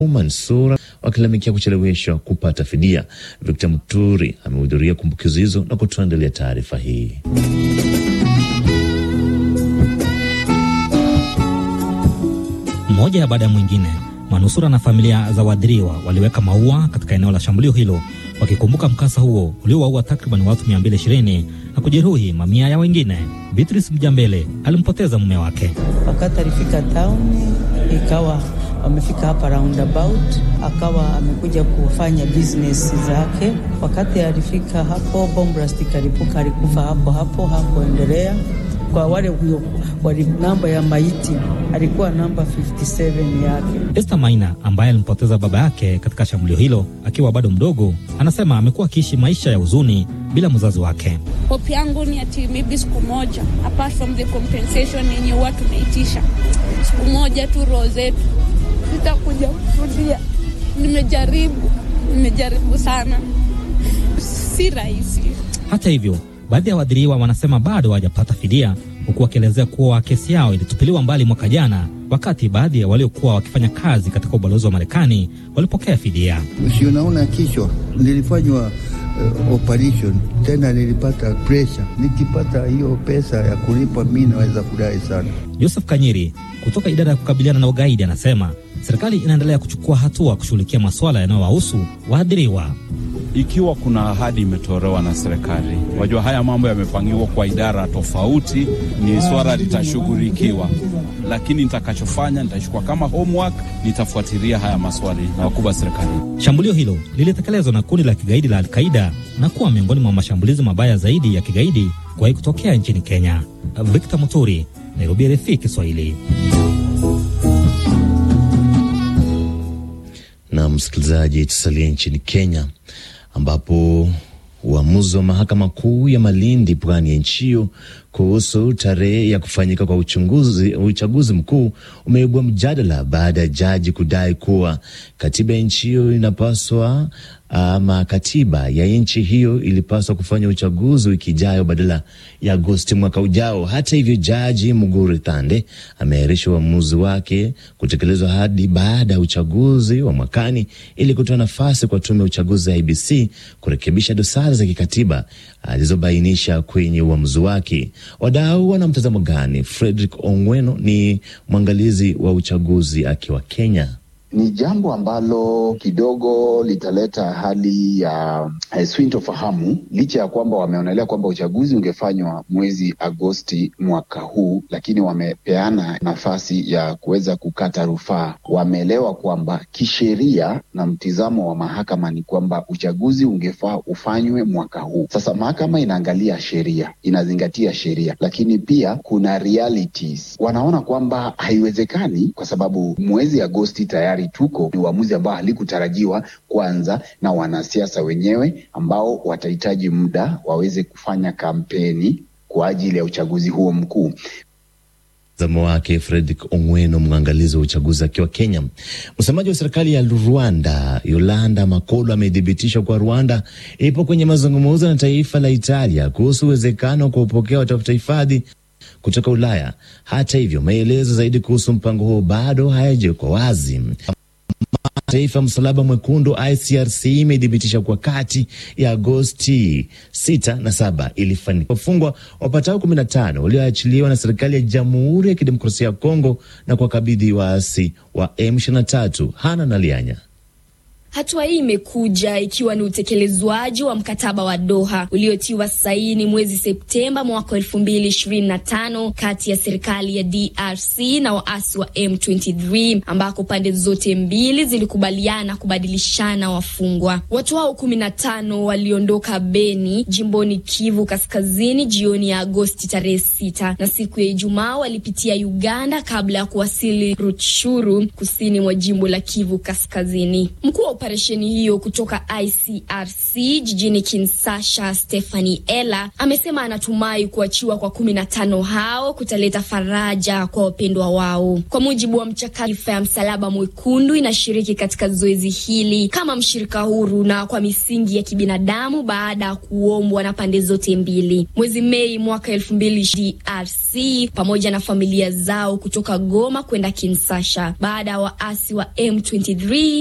Mansura wakilalamikia kucheleweshwa kupata fidia. Victor Muturi amehudhuria kumbukizi hizo na kutuandalia taarifa hii. Mmoja baada ya mwingine, manusura na familia za waathiriwa waliweka maua katika eneo la shambulio hilo wakikumbuka mkasa huo uliowaua takriban watu 220 na kujeruhi mamia ya wengine. Beatrice Mjambele alimpoteza mume wake wakati alifika tauni, ikawa wamefika hapa roundabout, akawa amekuja kufanya business zake. Wakati alifika hapo, bomb blast ikalipuka, alikufa hapo hapo, hakuendelea kwa wale wali namba ya maiti alikuwa namba 57 yake. Esther Maina ambaye alimpoteza baba yake katika shambulio hilo akiwa bado mdogo, anasema amekuwa akiishi maisha ya huzuni bila mzazi wake. Hope yangu ni ati maybe siku moja, apart from the compensation yenye huwa tunaitisha, siku moja tu roho zetu zitakuja kurudia. Nimejaribu, nimejaribu sana, si rahisi. Hata hivyo baadhi ya waathiriwa wanasema bado hawajapata fidia, huku wakielezea kuwa kesi yao ilitupiliwa mbali mwaka jana, wakati baadhi ya waliokuwa wakifanya kazi katika ubalozi wa Marekani walipokea fidia. Si unaona, kichwa nilifanywa uh, operation tena, nilipata pressure. Nikipata hiyo pesa ya kulipa, mi naweza kudai sana. Joseph Kanyiri kutoka idara ya kukabiliana na ugaidi anasema serikali inaendelea kuchukua hatua kushughulikia masuala yanayowahusu waathiriwa. Ikiwa kuna ahadi imetolewa na serikali, wajua haya mambo yamepangiwa kwa idara tofauti, ni swala litashughulikiwa, lakini nitakachofanya nitachukua kama homework, nitafuatilia haya maswali na wakubwa serikali. Shambulio hilo lilitekelezwa na kundi la kigaidi la Alqaida na kuwa miongoni mwa mashambulizi mabaya zaidi ya kigaidi kuwahi kutokea nchini Kenya. Victor Muturi, Nairobi, RFI Kiswahili. Na msikilizaji, tusalie nchini Kenya ambapo uamuzi wa mahakama kuu ya Malindi, pwani ya nchi hiyo, kuhusu tarehe ya kufanyika kwa uchunguzi, uchaguzi mkuu umeibua mjadala baada ya jaji kudai kuwa katiba ya nchi hiyo inapaswa ama katiba ya nchi hiyo ilipaswa kufanya uchaguzi wiki ijayo badala ya Agosti mwaka ujao. Hata hivyo, jaji Muguri Thande ameahirisha uamuzi wake kutekelezwa hadi baada ya uchaguzi wa mwakani ili kutoa nafasi kwa tume ya uchaguzi ya IBC kurekebisha dosari za kikatiba alizobainisha kwenye uamuzi wake. Wadau wana mtazamo gani? Frederick Ongweno ni mwangalizi wa uchaguzi akiwa Kenya. Ni jambo ambalo kidogo litaleta hali ya uh, sintofahamu, licha ya kwamba wameonelea kwamba uchaguzi ungefanywa mwezi Agosti mwaka huu, lakini wamepeana nafasi ya kuweza kukata rufaa. Wameelewa kwamba kisheria na mtizamo wa mahakama ni kwamba uchaguzi ungefaa ufanywe mwaka huu. Sasa mahakama inaangalia sheria, inazingatia sheria, lakini pia kuna realities. Wanaona kwamba haiwezekani kwa sababu mwezi Agosti tayari tuko ni uamuzi ambao halikutarajiwa kwanza na wanasiasa wenyewe ambao watahitaji muda waweze kufanya kampeni kwa ajili ya uchaguzi huo mkuu. Mtazamo wake Fredrick Ongweno, mwangalizi wa uchaguzi akiwa Kenya. Msemaji wa serikali ya Rwanda Yolanda Makolo amethibitisha kuwa Rwanda ipo kwenye mazungumzo na taifa la Italia kuhusu uwezekano wa kuwapokea watafuta hifadhi kutoka Ulaya. Hata hivyo, maelezo zaidi kuhusu mpango huo bado hayajawekwa wazi. Taifa ya Msalaba Mwekundu ICRC imethibitisha kuwa kati ya Agosti 6 na 7 ilifanikiwa wafungwa wapatao 15 walioachiliwa na serikali ya Jamhuri ya Kidemokrasia ya Kongo na kuwakabidhi waasi wa M23. Hana Nalianya. Hatua hii imekuja ikiwa ni utekelezwaji wa mkataba wa Doha uliotiwa saini mwezi Septemba mwaka elfu mbili ishirini na tano kati ya serikali ya DRC na waasi wa M23 ambako pande zote mbili zilikubaliana kubadilishana wafungwa. Watu hao kumi na tano waliondoka Beni jimboni Kivu Kaskazini jioni ya Agosti tarehe sita na siku ya Ijumaa walipitia Uganda kabla ya kuwasili Rutshuru kusini mwa jimbo la Kivu Kaskazini. Mkuu wa operesheni hiyo kutoka ICRC jijini Kinshasa, Stephanie Ella amesema anatumai kuachiwa kwa kumi na tano hao kutaleta faraja kwa wapendwa wao. Kwa mujibu wa mchakato ya Msalaba Mwekundu inashiriki katika zoezi hili kama mshirika huru na kwa misingi ya kibinadamu baada ya kuombwa na pande zote mbili. Mwezi Mei mwaka elfu mbili DRC pamoja na familia zao kutoka Goma kwenda Kinshasa baada ya waasi wa M23